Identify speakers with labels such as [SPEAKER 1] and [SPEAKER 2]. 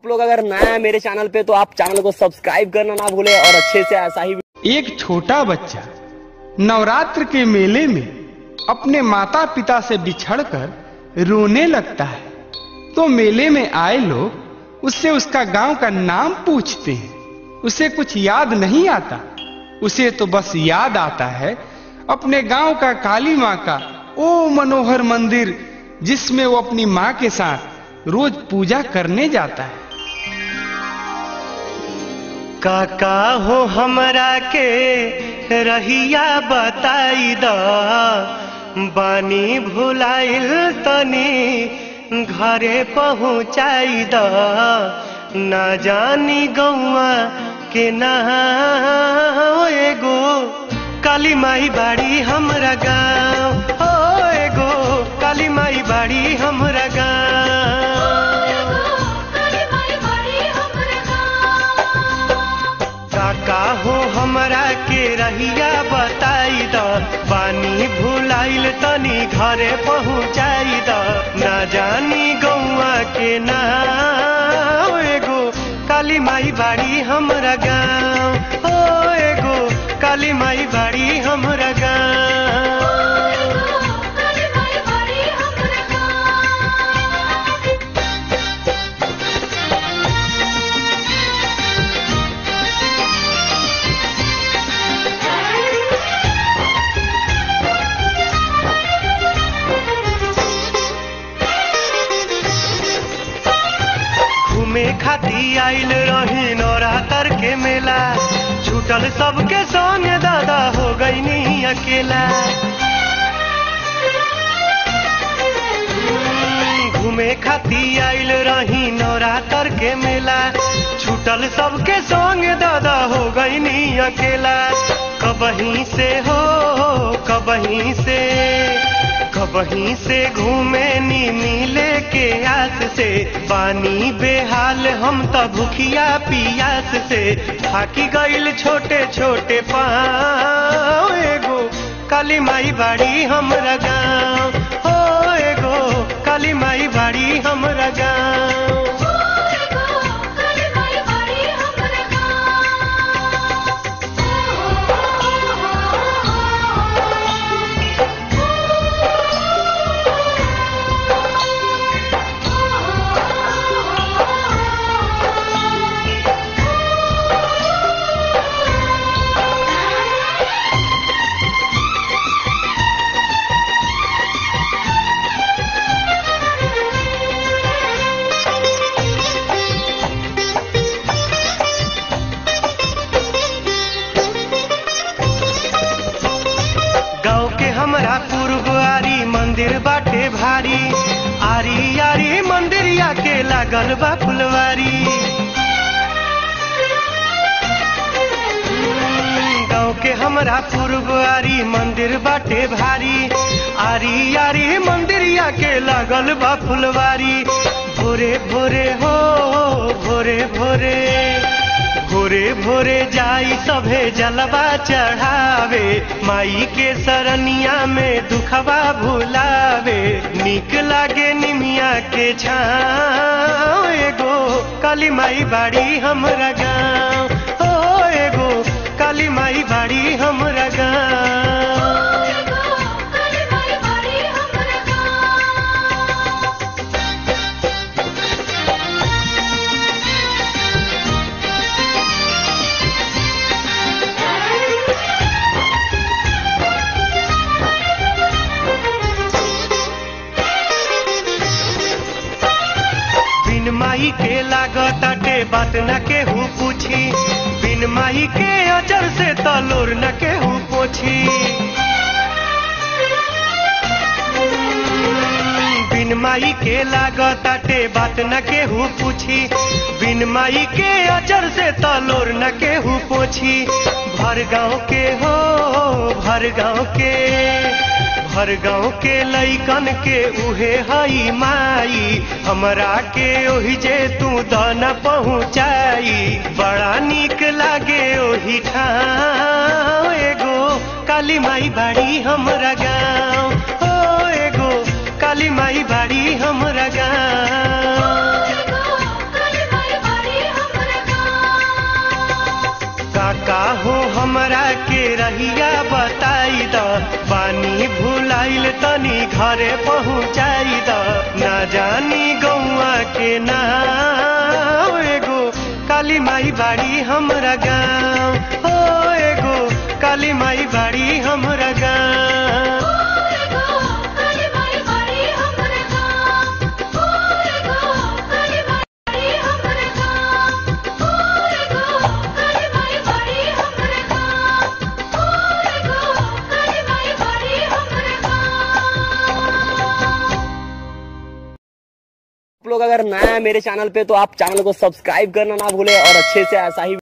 [SPEAKER 1] आप लोग अगर नया है मेरे चैनल पे तो आप चैनल को सब्सक्राइब करना ना भूले और अच्छे से ऐसा ही
[SPEAKER 2] एक छोटा बच्चा नवरात्र के मेले में अपने माता पिता से बिछड़कर रोने लगता है तो मेले में आए लोग उससे उसका गांव का नाम पूछते हैं उसे कुछ याद नहीं आता उसे तो बस याद आता है अपने गांव का काली माँ का ओ मनोहर मंदिर जिसमें वो अपनी माँ के साथ रोज पूजा करने जाता है
[SPEAKER 3] काका हो हमरा के रहिया बताई द बानी भुलाइल तनी घरे पहुँचाई द ना जानी गौआ के ना एगो काली माई बाड़ी हमरा गाँव हो एगो काली माई बाड़ी हमरा गाँव काका हो हमरा के रहिया बताई द पानी भुलाइल तनी घरे पहुँचाई द ना जानी गौआ के ना एगो काली माई बाड़ी हमरा गाँव ओ एगो काली माई बाड़ी हमरा गाँव घूमे खाती आइल रही नौरातर के मेला छूटल सबके संग दादा हो गई अकेला घूमे खाती आइल रही नौरातर के मेला छूटल सबके संग दादा हो गई अकेला कबही से हो कबही से कबही से घूमे नी मिले के आस से पानी बेहाल हम त भूखिया पियास से थाकी गईल छोटे छोटे पाँव एगो काली माई बाड़ी हमरा गाँव हो एगो काली माई बाड़ी हमरा गाँव गाँव के हमरा पूर्वारी मंदिर बाटे भारी आरी आरी मंदिरिया के लागल बा फुलवारी गाँव के हमरा पूर्वारी मंदिर बाटे भारी आरी आरी मंदिरिया के लागल बा फुलवारी भोरे भोरे हो भोरे भोरे भोरे भोरे जाई सभे जलवा चढ़ावे माई के सरनिया में दुखवा भुलावे निक लागे निमिया के छाँव एगो काली माई बाड़ी हमरा गाँव ओ एगो काली माई बाड़ी हमरा गाँव बिन माई के लागताटे बात न केहू पूछी बिन माई के अजर से तलोर न केहू पोछी बिन माई के लागताटे बात न केहू पूछी बिन माई के अजर से तलोर न केहू पोछी भर गाँव के हो भर गाँव के हर गाँव के लैकन के उहे हई माई हमरा के ओही जे तू दन पहुँचाई बड़ा नीक लागे ओही ठाव एगो काली माई बाड़ी हमरा गाँव ओ एगो काली माई बाड़ी हमरा गाँव हमरा के रहिया बताई द पानी भुलाइल तनी घरे पहुँचाई द ना जानी गौआ के नाम एगो काली माई बाड़ी हमरा गाँव ओ एगो काली माई बाड़ी हमरा गाँव
[SPEAKER 1] आप लोग अगर नया है मेरे चैनल पे तो आप चैनल को सब्सक्राइब करना ना भूले और अच्छे से ऐसा ही